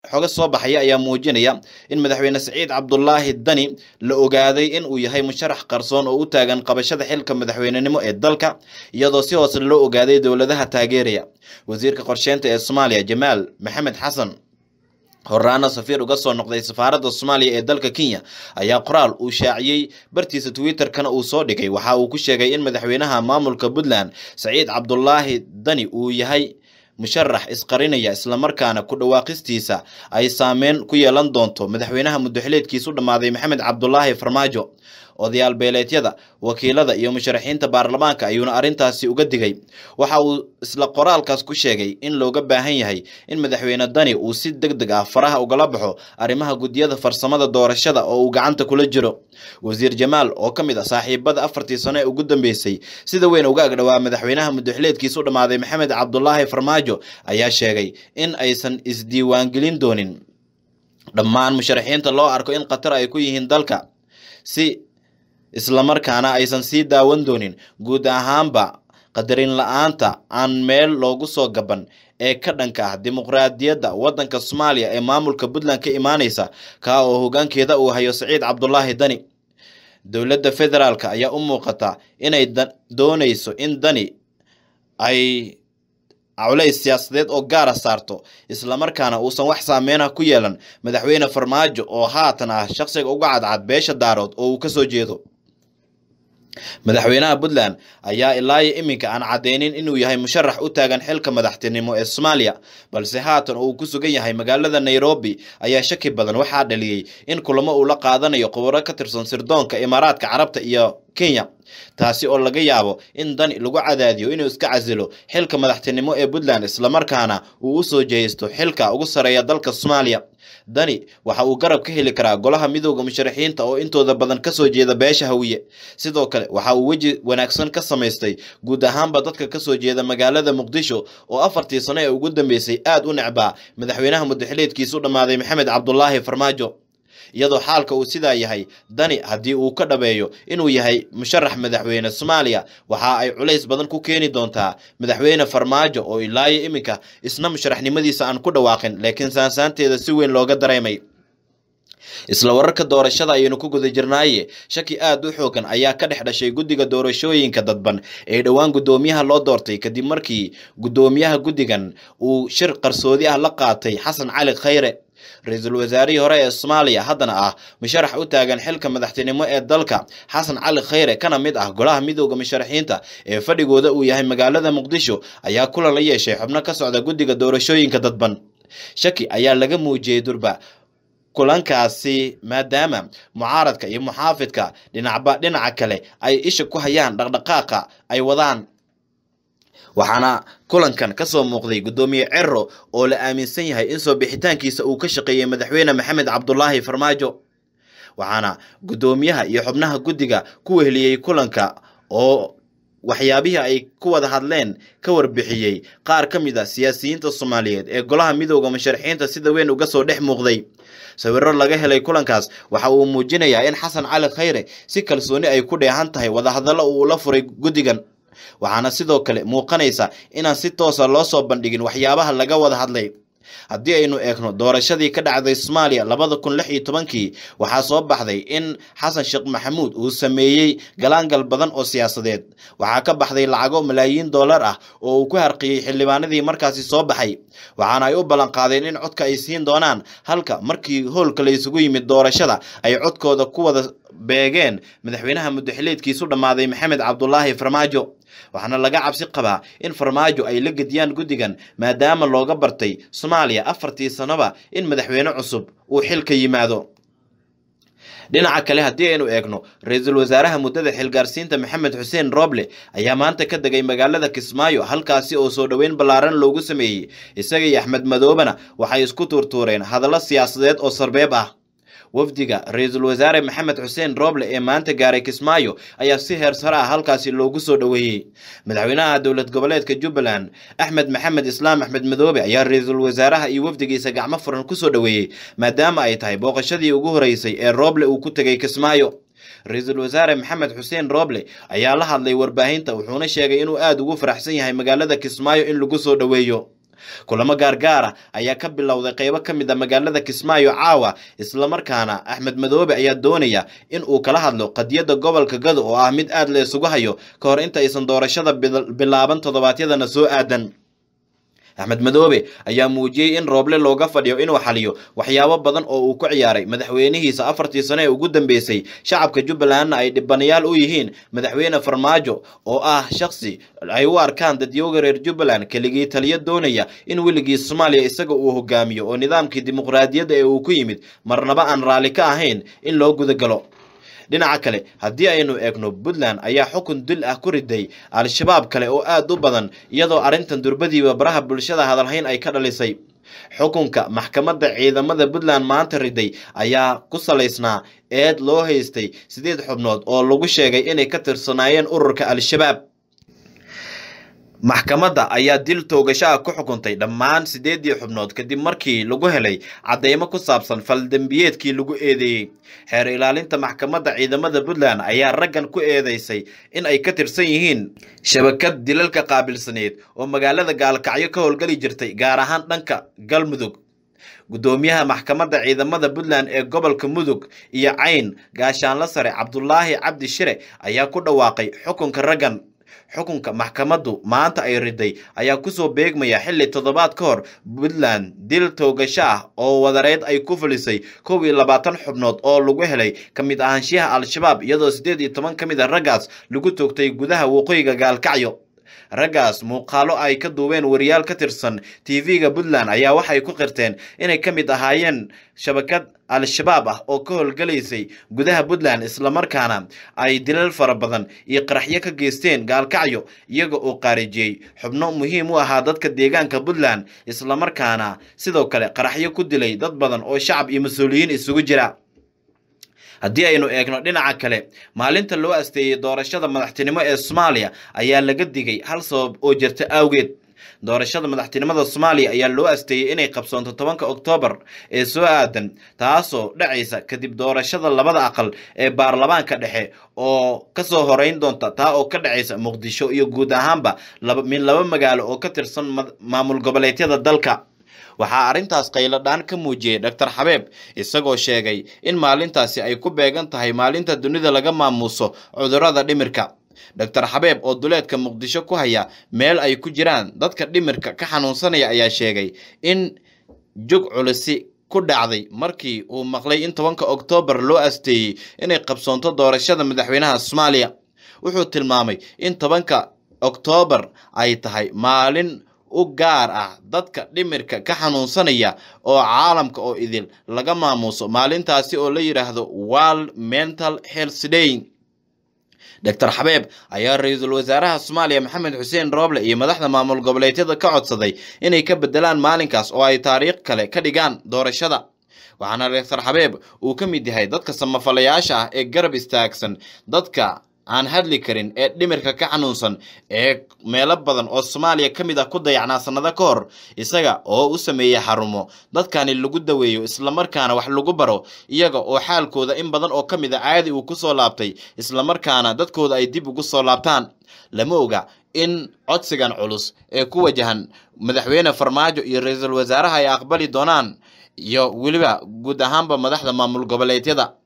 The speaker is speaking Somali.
xoga soo baxaya ayaa muujinaya in madaxweyne saciid cabdulaahi dani la ogaaday in uu yahay musharax qarsoon oo u taagan qabashada xilka madaxweynenimo ee dalka iyadoo si hoose loo ogaaday dowladaha taageeraya wasiirka qorsheynta ee soomaaliya jamaal maxamed xasan horaana safiir uga soo noqday safaaradda soomaaliya ee dalka kenya ayaa qoraal uu shaaciyey bartiisa twitterkana uu soo dhigay waxa uu ku sheegay in madaxweynaha maamulka puntland saciid cabdulaahi dani uu yahay musharax isqarinaya islamarkaana ku dhawaaqistiisa ay saameyn ku yeelan doonto madaxweynaha muddaxileedkiisu dhammaaday maxamed cabdulaahi farmaajo odayaal beeleedyada wakiilada iyo musharaxiinta baarlamaanka ayuuna arrintaasi uga digay waxa uu isla qoraalkaas ku sheegay in looga baahan yahay in madaxweyne dani uu si deg deg ah faraha ugala baxo arrimaha guddiyada farsamada doorashada oo uu gacanta kula jiro wasiir jamaal oo ka mid ah saaxiibada afartii sano ee ugu dambeysay sida weyn uga agdhowaa madaxweynaha muddaxileedkiisu dhammaaday maxamed cabdulaahi farmaajo ayaa sheegay in aysan isdiiwaangelin doonin dhammaan musharaxiinta loo arko in khatar ay ku yihiin dalka si islamarkaana aysan sii daawan doonin guud ahaanba qadarin la-aanta aan meel loogu soo gaban ee ka dhanka ah dimuqraadiyadda waddanka soomaaliya ee maamulka puntland ka imaaneysa kaa oo hogaankeeda uu hayo saciid cabdulaahi dani dowladda federaalk ayaa u muuqata inay dooneyso in dani ay culays siyaasadeed oo gaara saarto islamarkaana uusan wax saameynaha ku yeelan madaxweyne farmaajo oo haatan ah shaqsiga uga cadcad beesha daarood oo uu kasoo jeedo madaxweynaha puntland ayaa ilaayo iminka aan caddeynin inuu yahay musharax u taagan xilka madaxtinimo ee soomaaliya balse haatan oo uu ku sugan yahay magaalada nairobi ayaa shaki badan waxaa dhaliyey in kulamo uu la qaadanayo khubaro ka tirsan sirdoonka imaaraadka carabta iyo kenya taasi oo laga yaabo in dani lagu cadaadiyo inuu iska casilo xilka madaxtinimo ee puntland islamarkaana uu u soo jehaysto xilka ugu sareeya dalka soomaaliya dani waxa uu garab ka heli karaa golaha midooda musharaxiinta oo intooda badan kasoo jeeda beesha hawiye sidoo kale waxa uu weji wanaagsan ka samaystay guud ahaanba dadka kasoo jeeda magaalada muqdisho oo afartii sano ee ugu dambeysay aada u necbaa madaxweynaha muddaxileedkiisu dhammaaday maxamed cabdulaahi farmaajo iyadoo xaalka uu sidaa yahay dani haddii uu ka dhabeeyo inuu yahay musharax madaxweyne soomaaliya waxa ay culays badan ku keeni doontaa madaxweyne farmaajo oo ilaayo iminka isna musharaxnimadiisa aan ku dhawaaqin laakiin saansaanteeda si weyn looga dareemay isla wararka doorashada ayaynu ku guda jirnaaye shaki aada u xoogan ayaa ka dhex dhashay guddiga doorashooyinka dadban ee dhowaan guddoomiyaha loo doortay kadib markii guddoomiyaha guddigan uu shir qarsoodi ah la qaatay xasan cali khayre ra-iisul wasaarihii hore ee soomaaliya haddana ah musharax u taagan xilka madaxtinimo ee dalka xasan cali khayre kana mid ah golaha midooda musharaxiinta ee fadhigooda uu yahay magaalada muqdisho ayaa kulan la yeeshay xubno ka socda guddiga doorashooyinka dadban shaki ayaa laga muujiyey durba kulankaasi maadaama mucaaradka iyo muxaafidka dhinacba dhinaca kale ay isha ku hayaan dhaqdhaqaaqa ay wadaan waxaana kulankan kasoo muuqday guddoomiye cero oo la aaminsan yahay in soo bixitaankiisa uu ka shaqeeyey madaxweyne maxamed cabdulaahi farmaajo waxaana guddoomiyaha iyo xubnaha guddiga ku weheliyey kulanka oo waxyaabihii ay ku wada hadleen ka warbixiyey qaar ka mid a siyaasiyiinta soomaaliyeed ee golaha midooda musharaxiinta sida weyn uga soo dhex muuqday sawiro laga helay kulankaas waxa uu muujinayaa in xasan cali khayre si kalsooni ay ku dheehan tahay wadahadallo uu la furay guddigan waxaana sidoo kale muuqanaysa inaan si toosa loo soo bandhigin waxyaabaha laga wada hadlay haddii aynu eegno doorashadii ka dhacday soomaaliya labada kun lix iyo tobankii waxaa soo baxday in xasan sheekh maxamuud uu sameeyey galaangal badan oo siyaasadeed waxaa ka baxday lacago malaayiin dollar ah oo uu ku harqiyey xildhibaanadii markaasi soo baxay waxaana ay u ballan qaadeen in codka ay siin doonaan halka markii hoolka la isugu yimid doorashada ay codkooda ku wada beegeen madaxweynaha muddaxileedkiisu dhammaaday maxamed cabdulaahi farmaajo waxaana laga cabsi qabaa in farmaajo ay la gediyaan guddigan maadaama looga bartay soomaaliya afartii sanoba in madaxweyne cusub uu xilka yimaado dhinaca kale haddii aynu eegno ra-iisul wasaaraha muddada xilgaarsiinta maxamed xuseen roble ayaa maanta ka degay magaalada kismaayo halkaasi oo soo dhoweyn ballaaran loogu sameeyey isaga iyo axmed madoobena waxay isku tuurtuureen hadallo siyaasadeed oo sarbeeb ah wafdiga ra-iisul wasaare maxamed xuseen roble ee maanta gaaray kismaayo ayaa si heer sare ah halkaasi loogu soo dhoweeyey madaxweynaha dowlad goboleedka jubbaland axmed maxamed islaam axmed madoobe ayaa ra-iisul wasaaraha iyo wafdigiisa gacmo furan kusoo dhoweeyey maadaama ay tahay booqashadii ugu horeysay ee roble uu ku tegay kismaayo ra-iisul wasaare maxamed xuseen roble ayaa la hadlay warbaahinta wuxuuna sheegay inuu aada ugu faraxsan yahay magaalada kismaayo in lagu soo dhoweeyo kulamo gaargaara ayaa ka bilowday qeybo ka mid a magaalada kismaayo caawa islamarkaana axmed madoobe ayaa doonaya in uu kala hadlo qadiyadda gobolka gado oo ah mid aad la isugu hayo ka hor inta aysan doorashada bilaaban toddobaadyadana soo aadan axmed madoobe ayaa muujiyey in rooble looga fadhiyo inuu xaliyo waxyaabo badan oo uu ku ciyaaray madaxweynihiisa afartii sano ee ugu dambeysay shacabka jubbalandna ay dhibanayaal u yihiin madaxweyne farmaajo oo ah shakhsi ay u arkaan dadyooga reer jubbaland keligii taliyo doonaya in weligii soomaaliya isaga uu hogaamiyo oo nidaamkii dimuqraadiyadda ee uu ku yimid marnaba aan raalli ka ahayn in loo gudagalo dhinaca kale haddii aynu eegno puntland ayaa xukun dil ah ku riday al-shabaab kale oo aad u badan iyadoo arrintan durbadiiba baraha bulshada hadalhayn ay ka dhalisay xukunka maxkamadda ciidamada puntland maanta riday ayaa ku salaysnaa eed loo haystay sideed xubnood oo lagu sheegay inay ka tirsanaayeen ururka al-shabaab maxkamadda ayaa dil toogasho ah ku xukuntay dhammaan sideedii xubnood kadib markii lagu helay caddeymo ku saabsan faldembiyeedkii lagu eedeeyey xeer ilaalinta maxkamadda ciidamada puntland ayaa raggan ku eedeysay in ay ka tirsan yihiin shabakad dilalka qaabilsaneed oo magaalada gaalkacyo ka howlgeli jirtay gaar ahaan dhanka galmudug guddoomiyaha maxkamadda ciidamada puntland ee gobolka mudug iyo cayn gaashaanla sare cabdulaahi cabdi shire ayaa ku dhawaaqay xukunka raggan xukunka maxkamaddu maanta ay riday ayaa kusoo beegmaya xilli toddobaad ka hor puntland dil toogasho ah oo wadareed ay ku fulisay kow iyo labaatan xubnood oo lagu helay ka mid ahaanshiyaha al-shabaab iyadoo siddeed iyo toban ka mid a raggaas lagu toogtay gudaha waqooyiga gaalkacyo raggaas muuqaalo ay ka duubeen wariyaal ka tirsan tv-ga puntland ayaa waxay ku qirteen inay ka mid ahaayeen shabakad al-shabaab ah oo ka howlgalaysay gudaha puntland islamarkaana ay dilal fara badan iyo qaraxyo ka geysteen gaalkacyo iyaga oo qaarijiyey xubno muhiim u ahaa dadka deegaanka puntland islamarkaana sidoo kale qaraxyo ku dilay dad badan oo shacab iyo mas-uuliyiin isugu jira haddii aynu eegno dhinaca kale maalinta loo asteeyey doorashada madaxtinimo ee soomaaliya ayaa laga digay hal sabab oo jirta awgeed doorashada madaxtinimada soomaaliya ayaa loo asteeyey inay qabsoonto tobanka oktoobar ee soo aadan taasoo dhacaysa kadib doorashada labada aqal ee baarlamaanka dhexe oo kasoo horeyn doonta taa oo ka dhacaysa muqdisho iyo guud ahaanba min laba magaalo oo ka tirsan maamul goboleedyada dalka waxaa arrintaas qayladhaan ka muujiyey doctor xabeeb isagoo sheegay in maalintaasi ay ku beegan tahay maalinta dunida laga maamuuso cudurrada dhimirka doctor xabeeb oo duleedka muqdisho ku haya meel ay ku jiraan dadka dhimirka ka xanuunsanaya ayaa sheegay in jug culisi ku dhacday markii uu maqlay in tobanka oktoobar loo asteeyey inay qabsoonto doorashada madaxweynaha soomaaliya wuxuu tilmaamay in tobanka oktoobar ay tahay maalin u gaar ah dadka dhimirka ka xanuunsanaya oo caalamka oo idil laga maamuuso maalintaasi oo la yidhaahdo world mental health day doctor xabeeb ayaa ra-iisul wasaaraha soomaaliya maxamed xuseen rooble iyo madaxda maamul goboleedyada ka codsaday inay ka bedelaan maalinkaas oo ay taariikh kale ka dhigaan doorashada waxaana doctor xabeeb uu ka mid yahay dadka samafalayaasha ah ee garab istaagsan dadka aan hadli karin ee dhimirka ka xanuunsan ee meelo badan oo soomaaliya ka mid ah ku dayacnaa sannado ka hor isaga oo u sameeyey xarumo dadkani lagu daweeyo islamarkaana wax lagu baro iyaga oo xaalkooda in badan oo ka mid a caadi uu kusoo laabtay islamarkaana dadkooda ay dib ugu soo laabtaan lama oga in codsigan culus ee ku wajahan madaxweyne farmaajo iyo ra-iisul wasaaraha ay aqbali doonaan iyo weliba guud ahaanba madaxda maamul goboleedyada